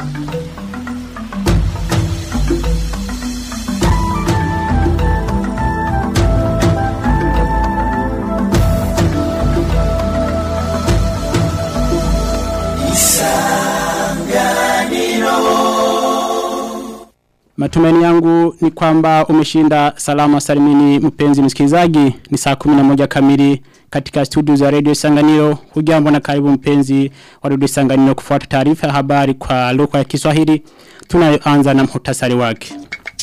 Matumaini yangu ni kwamba umeshinda salama salimini mpenzi msikilizaji ni saa 11 kamili katika studio za Radio Sanganiro hujambo na karibu mpenzi wa Radio Sanganiro kufuata taarifa ya habari kwa lugha ya Kiswahili tunayoanza na muhtasari wake.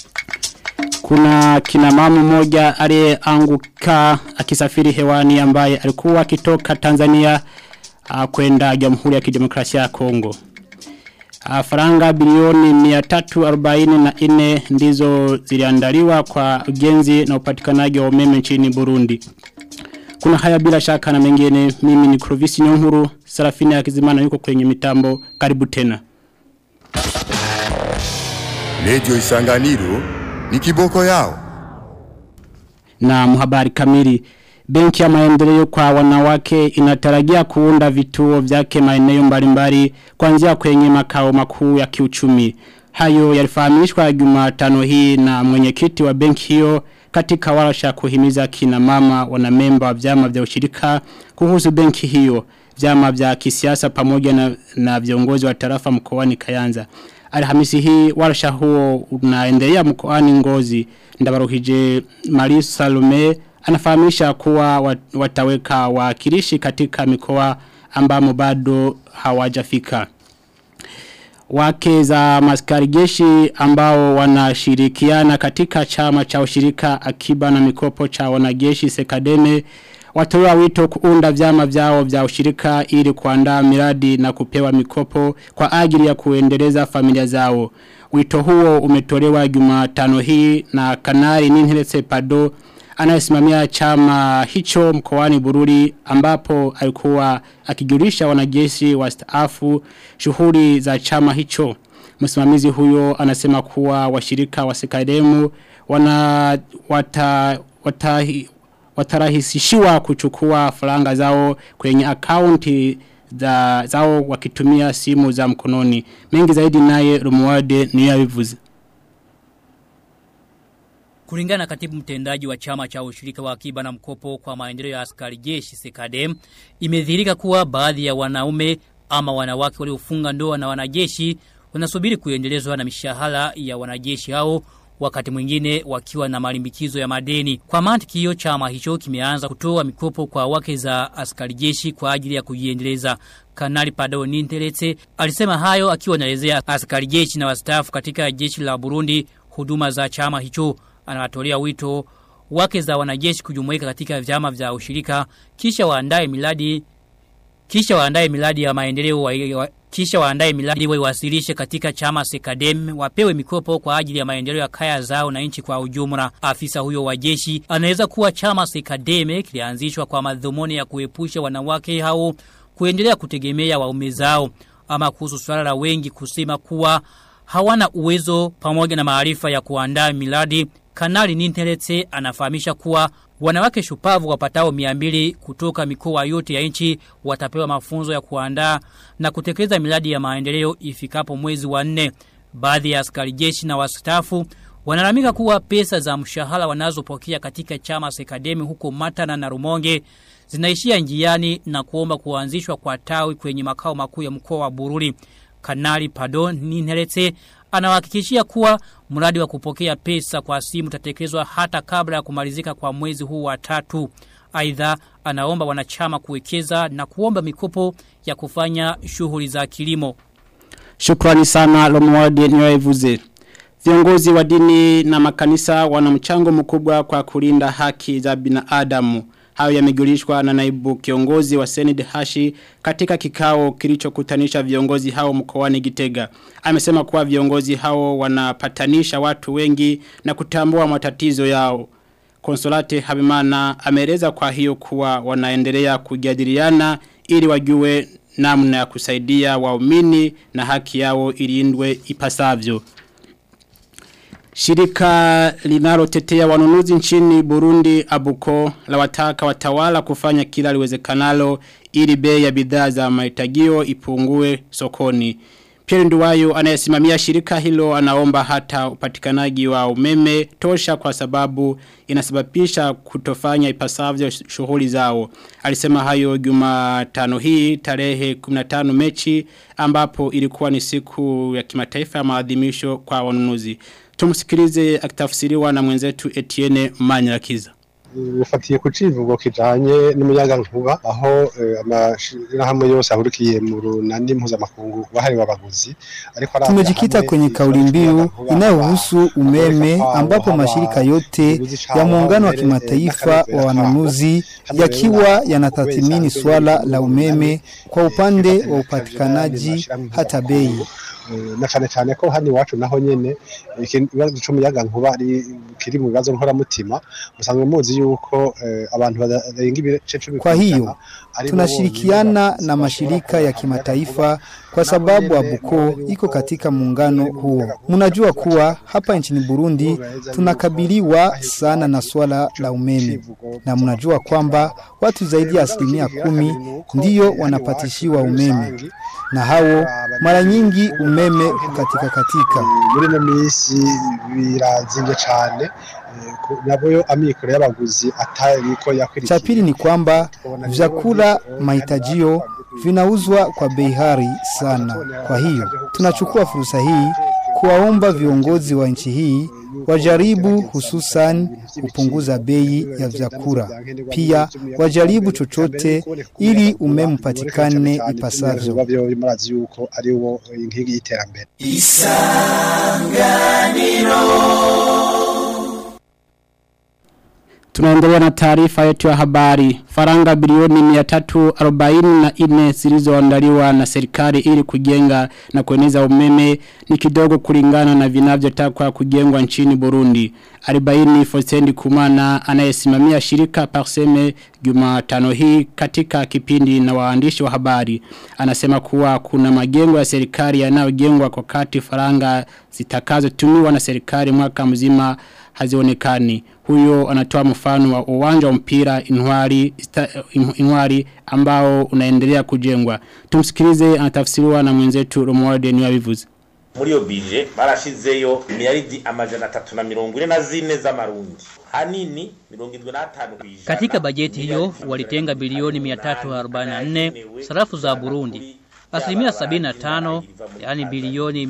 Kuna kina mama mmoja aliyeanguka akisafiri hewani ambaye alikuwa akitoka Tanzania uh, kwenda Jamhuri ya Kidemokrasia ya Kongo. Uh, faranga bilioni 344 ndizo ziliandaliwa kwa ujenzi na upatikanaji wa umeme nchini Burundi. Kuna haya bila shaka na mengine mimi ni Krovisi Nyonkuru, Sarafina ya Kizimana yuko kwenye mitambo, karibu tena. Lejo Isanganiro ni kiboko yao. Na muhabari kamili. Benki ya maendeleo kwa wanawake inatarajia kuunda vituo vyake maeneo mbalimbali kuanzia kwenye makao makuu ya kiuchumi. Hayo yalifahamishwa Jumatano hii na mwenyekiti wa benki hiyo katika warsha kuhimiza kina mama wanamemba wa vyama vya ushirika kuhusu benki hiyo vyama vya kisiasa pamoja na, na viongozi wa tarafa mkoani Kayanza. Alhamisi hii warsha huo unaendelea mkoani Ngozi ndabaruhije Marie Salome anafahamisha kuwa wataweka wakilishi katika mikoa ambamo bado hawajafika. Wake za maskari jeshi ambao wanashirikiana katika chama cha ushirika akiba na mikopo cha wanajeshi sekademe watoa wito kuunda vyama vyao vya ushirika ili kuandaa miradi na kupewa mikopo kwa ajili ya kuendeleza familia zao. Wito huo umetolewa Jumatano hii na Kanari Ninhelese Pado anayesimamia chama hicho mkoani Bururi ambapo alikuwa akijulisha wanajeshi wastaafu shughuli za chama hicho. Msimamizi huyo anasema kuwa washirika wa sekademu wana wata, wata, watarahisishiwa kuchukua faranga zao kwenye akaunti za, zao wakitumia simu za mkononi. Mengi zaidi naye Rumuade ni yavivuzi. Kulingana na katibu mtendaji wa chama cha ushirika wa akiba na mkopo kwa maendeleo ya askari jeshi Sekadem, imedhihirika kuwa baadhi ya wanaume ama wanawake waliofunga ndoa na wanajeshi wanasubiri kuendelezwa na mishahara ya wanajeshi hao wakati mwingine wakiwa na malimbikizo ya madeni. Kwa mantiki hiyo chama hicho kimeanza kutoa mikopo kwa wake za askari jeshi kwa ajili ya kujiendeleza. Kanali Padao Nintelete alisema hayo akiwa anaelezea askari jeshi na wastaafu katika jeshi la Burundi huduma za chama hicho anawatolea wito wake za wanajeshi kujumuika katika vyama vya ushirika kisha waandae miladi kisha waandae miladi ya maendeleo wa, wa, kisha waandae miladi waiwasilishe katika chama Sekadem wapewe mikopo kwa ajili ya maendeleo ya kaya zao na nchi kwa ujumla. Afisa huyo wa jeshi anaweza kuwa chama Sekadem kilianzishwa kwa madhumuni ya kuepusha wanawake hao kuendelea kutegemea waume zao ama kuhusu swala la wengi kusema kuwa hawana uwezo pamoja na maarifa ya kuandaa miladi Kanali Ninteletse anafahamisha kuwa wanawake shupavu wapatao 200 kutoka mikoa yote ya nchi watapewa mafunzo ya kuandaa na kutekeleza miradi ya maendeleo ifikapo mwezi wa 4. Baadhi ya askari jeshi na wastaafu wanalamika kuwa pesa za mshahara wanazopokea katika chama Sekademi huko Matana na Rumonge zinaishia njiani na kuomba kuanzishwa kwa tawi kwenye makao makuu ya mkoa wa Bururi. Kanali Padon Ninteletse anawahakikishia kuwa mradi wa kupokea pesa kwa simu utatekelezwa hata kabla ya kumalizika kwa mwezi huu wa tatu. Aidha anaomba wanachama kuwekeza na kuomba mikopo ya kufanya shughuli za kilimo. Shukrani sana Lomwadi Nyoevuze. Viongozi wa dini na makanisa wana mchango mkubwa kwa kulinda haki za binadamu. Hayo yamejulishwa na naibu kiongozi wa Senate Hashi katika kikao kilichokutanisha viongozi hao mkoani Gitega. Amesema kuwa viongozi hao wanapatanisha watu wengi na kutambua matatizo yao. Konsolate Habimana ameeleza kwa hiyo kuwa wanaendelea kujadiliana ili wajue namna ya kusaidia waumini na haki yao ilindwe ipasavyo. Shirika linalotetea wanunuzi nchini Burundi Abuko la wataka watawala kufanya kila liwezekanalo ili bei ya bidhaa za mahitagio ipungue sokoni. Pierre Nduwayo anayesimamia shirika hilo anaomba hata upatikanaji wa umeme tosha kwa sababu inasababisha kutofanya ipasavyo shughuli zao. Alisema hayo Jumatano hii tarehe 15 Mechi ambapo ilikuwa ni siku ya kimataifa ya maadhimisho kwa wanunuzi. Tumsikilize akitafsiriwa na mwenzetu Etienne Manyarakiza. bifatiye ku civugo kijanye n'umuyaga nkuba aho amashirahamwe yose ahurikiye mu runani mpuzamakungu wahariwe abaguzi ariko tumejikita kwenye kauli mbiu inayohusu umeme ambapo mashirika yote ya muungano wa kimataifa wa wanunuzi yakiwa yanatathmini swala la umeme kwa upande wa upatikanaji hata bei na cyane cyane ko hano iwacu naho nyene ikibazo cy'umuyaga nkuba ari kiri mu bibazo nkoramutima musanzwe muzi yuko abantu barenga ibice cumi kwa hiyo tunashirikiana na mashirika ya kimataifa kwa sababu Abuko iko katika muungano huo. Mnajua kuwa hapa nchini Burundi tunakabiliwa sana na swala la umeme, na mnajua kwamba watu zaidi ya asilimia kumi ndiyo wanapatishiwa umeme, na hao mara nyingi umeme hukatika katika. Muri ino minsi birazimvye cane nabo amikoro y'abaguzi atariko yakwirikiye. Cha pili ni kwamba vyakula mahitajio vinauzwa kwa bei ghali sana. Kwa hiyo tunachukua fursa hii kuwaomba viongozi wa nchi hii wajaribu hususan kupunguza bei ya vyakula. Pia wajaribu chochote ili umeme upatikane ipasavyo. Murazi yuko ari wo inkingi y'iterambere. Tunaendelea na taarifa yetu ya habari. Faranga bilioni 344 zilizoandaliwa na serikali ili kujenga na kueneza umeme ni kidogo kulingana na vinavyotakwa kujengwa nchini Burundi. Alibaini Fosendi Kumana anayesimamia shirika Parseme Jumatano hii katika kipindi na waandishi wa habari. Anasema kuwa kuna majengo ya serikali yanayojengwa kwa kati faranga zitakazotumiwa na serikali mwaka mzima hazionekani. Huyo anatoa mfano wa uwanja wa mpira inwari, sta, inwari ambao unaendelea kujengwa. Tumsikilize anatafsiriwa na mwenzetu Romualde Niwabivuze. muri iyo bije barashizeyo miliyaridi amajana atatu na mirongo ine na zine z'amarundi hanini mirongo indwi n'atanu kw'ijana Katika bajeti hiyo walitenga bilioni 344 sarafu za Burundi. Asilimia 75 yani bilioni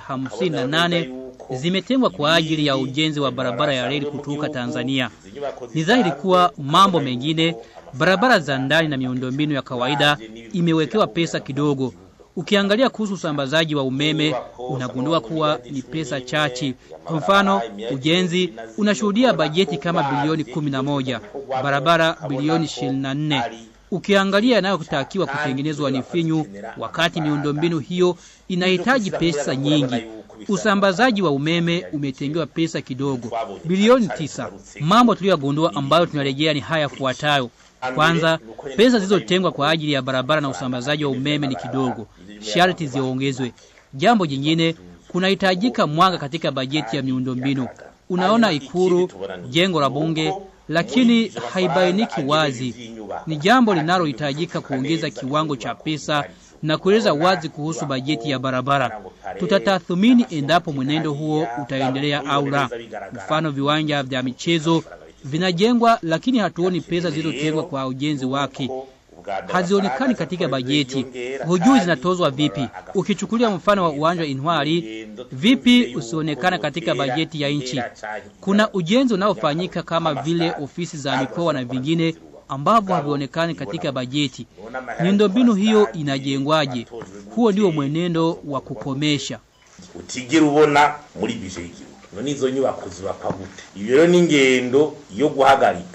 258 zimetengwa kwa ajili ya ujenzi wa barabara ya reli kutoka Tanzania. Ni dhahiri kuwa mambo mengine, barabara za ndani na miundombinu ya kawaida imewekewa pesa kidogo. Ukiangalia kuhusu usambazaji wa umeme unagundua kuwa ni pesa chache. Kwa mfano, ujenzi unashuhudia bajeti kama bilioni 11, barabara bilioni 24. Ukiangalia yanayotakiwa kutengenezwa ni finyu, wakati miundombinu hiyo inahitaji pesa nyingi. Usambazaji wa umeme umetengewa pesa kidogo, bilioni tisa. Mambo tuliyogundua ambayo tunarejea ni haya fuatayo. Kwanza, pesa zilizotengwa kwa ajili ya barabara na usambazaji wa umeme ni kidogo, sharti ziongezwe. Jambo jingine, kunahitajika mwanga katika bajeti ya miundombinu. Unaona Ikuru, jengo la bunge, lakini haibainiki wazi. Ni jambo linalohitajika kuongeza kiwango cha pesa na kueleza wazi kuhusu bajeti ya barabara. Tutatathmini endapo mwenendo huo utaendelea au la. Mfano, viwanja vya michezo vinajengwa, lakini hatuoni pesa zilizotengwa kwa ujenzi wake hazionekani katika bajeti. Hujui zinatozwa vipi. Ukichukulia mfano wa uwanja wa Intwari, vipi usionekana katika bajeti ya nchi? Kuna ujenzi unaofanyika kama vile ofisi za mikoa na vingine ambavyo havionekani katika bajeti. Miundombinu hiyo inajengwaje? Huo ndio mwenendo wa kukomesha. utigera ubona muri bije y'igihugu none izo nyubako zubakwa gute iyo rero ni ingendo yo guhagarika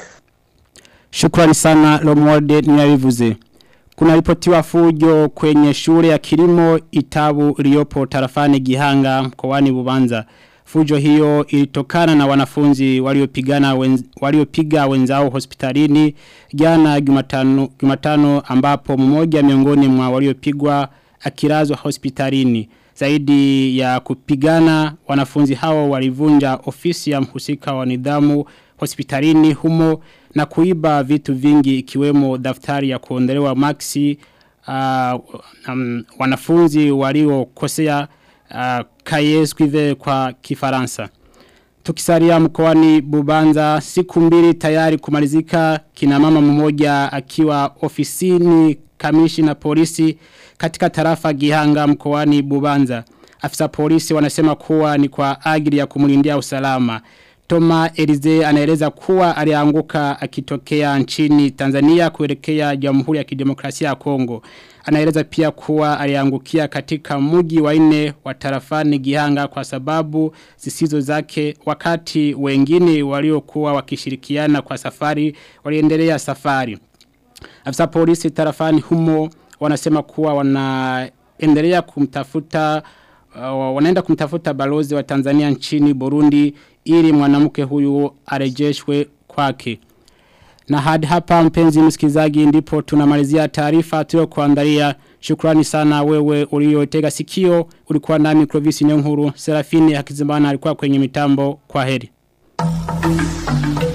Shukrani sana Lomwode niyabivuze. Kuna ripotiwa fujo kwenye shule ya kilimo itabu iliyopo tarafani Gihanga mkoani Bubanza. Fujo hiyo ilitokana na wanafunzi waliopigana wenz, waliopiga wenzao hospitalini jana Jumatano Jumatano ambapo mmoja miongoni mwa waliopigwa akilazwa hospitalini. Zaidi ya kupigana wanafunzi hao walivunja ofisi ya mhusika wa nidhamu hospitalini humo na kuiba vitu vingi ikiwemo daftari ya kuondolewa maxi uh, um, wanafunzi waliokosea uh, kayesquive kwa kifaransa. Tukisalia mkoani Bubanza siku mbili tayari kumalizika kina mama mmoja akiwa ofisini kamishi na polisi katika tarafa Gihanga mkoani Bubanza. Afisa polisi wanasema kuwa ni kwa ajili ya kumulindia usalama. Toma Elize anaeleza kuwa alianguka akitokea nchini Tanzania kuelekea Jamhuri ya Kidemokrasia ya Kongo. Anaeleza pia kuwa aliangukia katika mji wa nne wa tarafani Gihanga kwa sababu zisizo zake wakati wengine waliokuwa wakishirikiana kwa safari waliendelea safari. Afisa polisi tarafani humo wanasema kuwa wanaendelea kumtafuta uh, wanaenda kumtafuta balozi wa Tanzania nchini Burundi ili mwanamke huyu arejeshwe kwake. Na hadi hapa mpenzi msikizaji ndipo tunamalizia taarifa tuliyokuandalia. Shukrani sana wewe uliotega sikio. Ulikuwa nami Clovis Nyonkuru. Serafini Hakizimana alikuwa kwenye mitambo. Kwa heri.